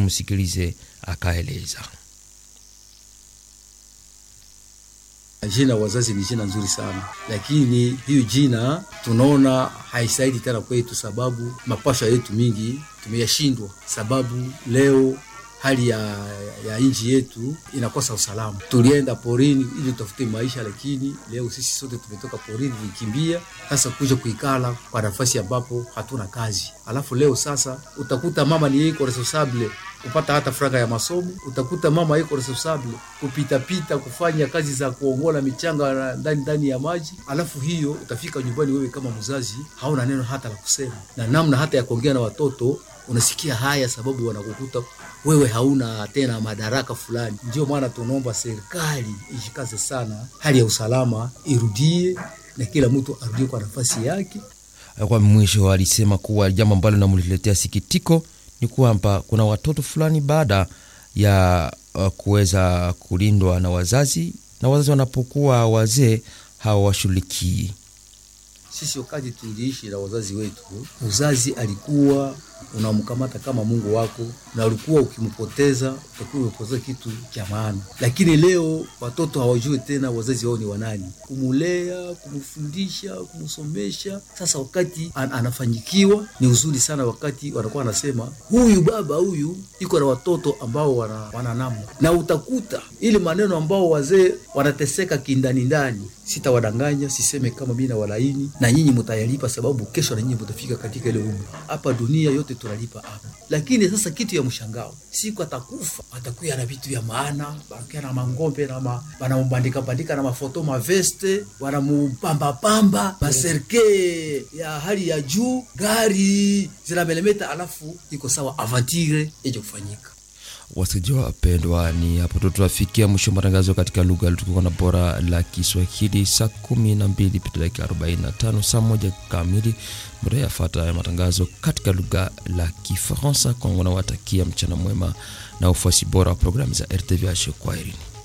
tumsikilize akaeleza. Jina wazazi ni jina nzuri sana, lakini hiyo jina tunaona haisaidi tena kwetu, sababu mapasha yetu mingi tumeyashindwa, sababu leo hali ya, ya nchi yetu inakosa usalama. Tulienda porini ili tutafute maisha, lakini leo sisi sote tumetoka porini, tulikimbia sasa kuja kuikala kwa nafasi ambapo hatuna kazi. Alafu leo sasa utakuta mama ni iko responsable kupata hata franga ya masomo, utakuta mama iko responsable kupitapita kufanya kazi za kuongola michanga ndani ndani ya maji. Alafu hiyo utafika nyumbani, wewe kama mzazi hauna neno hata la kusema na namna hata ya kuongea na watoto unasikia haya, sababu wanakukuta wewe hauna tena madaraka fulani. Ndio maana tunaomba serikali ishikaze sana, hali ya usalama irudie na kila mtu arudie kwa nafasi yake. Kwa mwisho, alisema kuwa jambo ambalo linamletea sikitiko ni kwamba kuna watoto fulani baada ya uh, kuweza kulindwa na wazazi na wazazi wanapokuwa wazee hawawashughulikii. Sisi wakati tuliishi na wazazi wetu, uzazi alikuwa unamkamata kama Mungu wako, na ulikuwa ukimpoteza utakuwa umepoteza kitu cha maana. Lakini leo watoto hawajui tena wazazi wao ni wanani, kumulea, kumfundisha, kumsomesha. Sasa wakati an anafanyikiwa ni uzuri sana, wakati wanakuwa wanasema huyu baba huyu iko na watoto ambao wana, wana namna, na utakuta ile maneno ambao wazee wanateseka kindani ndani. Sitawadanganya, siseme kama mimi na walaini, na nyinyi mtayalipa, sababu kesho na nyinyi mtafika katika ile umri. Hapa dunia yote tunalipa hapa, lakini sasa kitu ya mshangao, siku atakufa atakuya na vitu vya maana, banakuya na mangombe na ma, banamubandika bandika na mafoto maveste, wanamupamba pamba maserke ya hali ya juu, gari zinamelemeta, alafu iko sawa avantire ije kufanyika. Wasikilizaji wapendwa, ni hapo tu tunafikia mwisho matangazo katika lugha tukiwa na bora la Kiswahili. Saa kumi na mbili pita dakika arobaini na tano saa moja kamili muda yafata ya matangazo katika lugha la Kifaransa. Kwangu nawatakia mchana mwema na ufuasi bora wa programu za RTVH. Kwaherini.